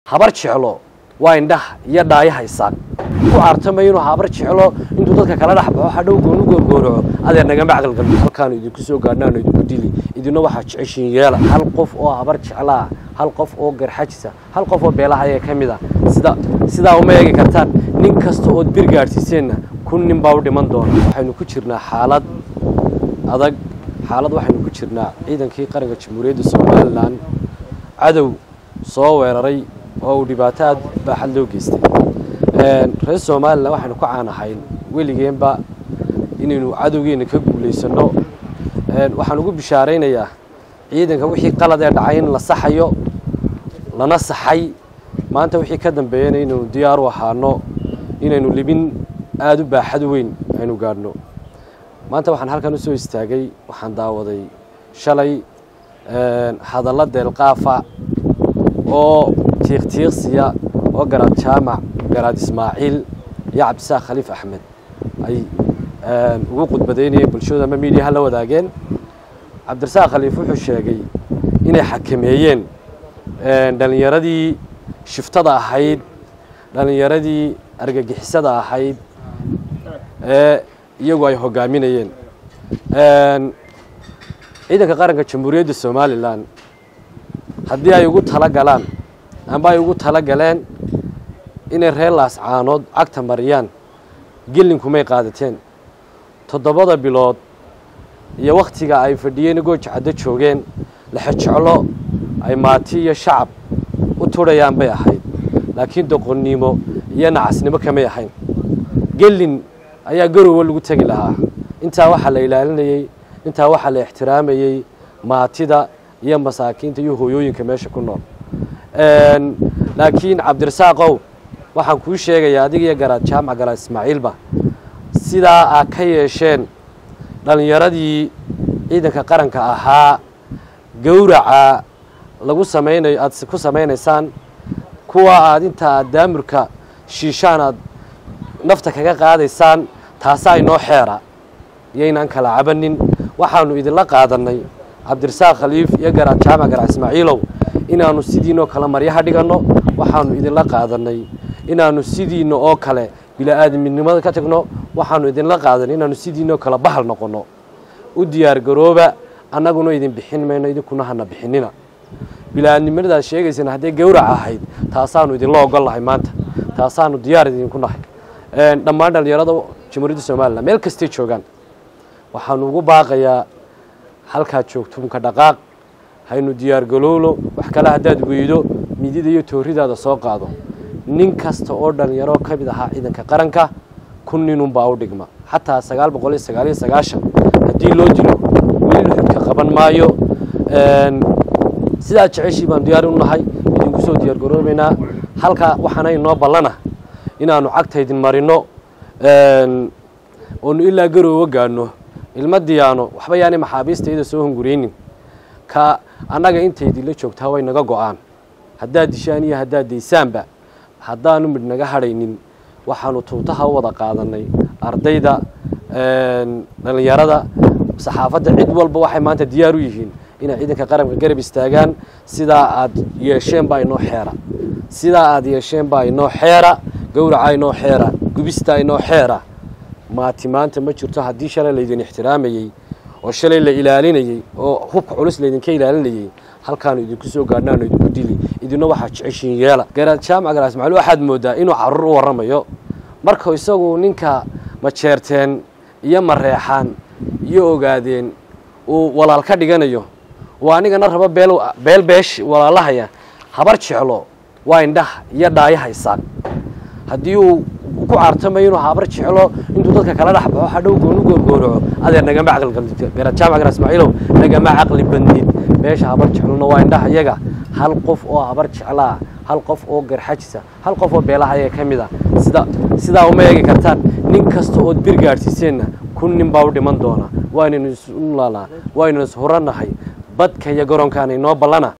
habar jeclo waa indhaha iyo dhaayaha isaaq ku caartamay inuu habar jeclo intuu dadka kala dhex baxo hadhow goonu goorgooraco adeer nagama caqalgalbi halkaanu idinku soo gaadhnaanu idinku dili idina waxaa jeceshiin yeela hal qof oo habar jeclaa hal qof oo garxajisa hal qof oo beelaha ayaa ka mid a sida sidaa uma eegi kartaan nin kasta ood bir gaadhsiiseenna kun nin baa u dhiman doona waxaynu ku jirnaa xaalad adag xaalad waxaynu ku jirnaa ciidankii qaranka jamhuuriyadda somalilan cadow soo weeraray oo uu dhibaato aad baaxad loo geystay reer somalilan waxaynu ku caanahayn weligeenba inaynu cadowgeena ka guulaysanno waxaan ugu bishaaraynayaa ciidanka wixii qalad ee dhacay in la saxayo lana saxay maanta wixii ka dambeeyana inaynu diyaar u ahaano inaynu libin aada u baaxad weyn aynu gaadhno maanta waxaan halkan usoo istaagay waxaan daawaday shalay hadallo deelqaafa oo tiiqtiiqsiya oo garaad jaamac garaad ismaaciil iyo cabdisaaq khaliif axmed ay ugu khudbadaynayeen bulshadu ama miidiyaha la wadaageen cabdirasaaq khaliif wuxuu sheegay inay xakameeyeen dhallinyaradii shiftada ahayd dhallinyaradii argagixisada ahayd ee iyagu ay hogaaminayeen ciidanka qaranka jamhuuriyadda somalilan haddii ay ugu tala galaan amba ay ugu tala galeen inay reer laascaanood cagta mariyaan gelinkumay qaadateen toddobada bilood iyo wakhtiga ay fadhiyeen gooja caddo joogeen lexejeclo ay maati iyo shacab u turhayaan bay ahayd laakiin doqonnimo iyo nacasnimo kamay ahayn gelin ayaa garowa lagu tegi lahaa intaa waxaa la ilaalinayey intaa waxaa la ixtiraamayey maatida iyo masaakiinta iyo hooyooyinka meesha ku nool laakiin cabdirasaaqow waxaan kuu sheegayaa adiga iyo garaad jaamac garaad ismaaciilba sidaa aad ka yeesheen dhallinyaradii ciidanka qaranka ahaa gowraca lagu samaynayo aad ku samaynaysaan kuwa aad inta aad daamurka shiishaan aad nafta kaga qaadaysaan taasaa inoo xeera iyoynaan kala cabanin waxaanu idinla qaadannay cabdirasaaq khaliif iyo garaad jaamac garaad ismaaciilow inaannu sidiinoo kale maryaha dhiganno waxaanu idinla qaadannay inaannu sidiinna oo kale bila'aadamidnimada ka tagno waxaanu idinla qaadanay inaannu sidiinoo kale bahal noqonno u diyaargarooba annaguna idin bixin mayno idinkuna hana bixinina bila'aadnimadaad sheegaysaan hadday gowrac ahayd taasaanu idinla ogol nahay maanta taasaanu diyaar idinku nahay dhammaan dhallinyarada jamhuuriyadda somalilan meel kastay joogaan waxaanu ugu baaqayaa halkaad joogtuunka dhaqaaq haynu diyaargalowlo wax kale haddaad weydo midida iyo tooridaada soo qaado nin kasta oo dhallinyaro ka mid ahaa ciidanka qaranka kun ninunbaa u dhigma xataa sagaal boqol iyo sagaal iyo sagaashan haddii loo dilo weli luxudka qaban maayo sidaad jeceshii baan diyaar u nahay idinku soo diyaargaroobaynaa halkaa waxaana inoo ballana inaanu cagta idin marino oonu ilaa garoowa gaadhno ilma diyaano waxba yaanay maxaabiista iyada soo hunguraynin ka annaga intaydinla joogtaa way naga go-aan haddaad dishaan iyo haddaad daysaanba haddaanu midh naga hadhaynin waxaanu tuutaha u wada qaadannay ardayda dhallinyarada saxaafadda cid walba waxay maanta diyaar u yihiin inay ciidanka qaranka garab istaagaan sidaa aad yeesheen baa inoo xeera sidaa aad yeesheen baa inoo xeera gowraca inoo xeera gubista inoo xeera maati maanta ma jirto haddii shalay laydin ixtiraamayey oo shalay la ilaalinayey oo hubka culus laydinka ilaalinayey halkaanu idinku soo gaadhnaanu idinku dili idina waxaa jeceshiin yeela garaad jaamac garaad ismaaciil waxaad mooddaa inuu carruur u warramayo marka isagu ninka majeerteen iyo mareexaan iyo ogaadeen uu walaal ka dhiganayo oo anigana rabo beel beel beesh walaalahaya habar jeclo waa indhaha iyo dhaayaha isaaq haddii uu ku caartamay inuu habar jeclo intuu dadka kala dhex baxo hadhow goonu goorgooraco adeer nagama caqalgalbi garaad jaamac garaad ismaaciilow nagama caqli badnid meesha habar jeclona waa indhaha iyaga hal qof oo habar jeclaa hal qof oo garxajisa hal qof oo beelaha ayaa ka mid a sida sidaa uma eegi kartaan nin kasta ood bir gaadhsiiseenna kun nin baa u dhiman doona waynaynu isu laalaa waynaynu is hurannahay badka iyo garoonkaana inoo ballana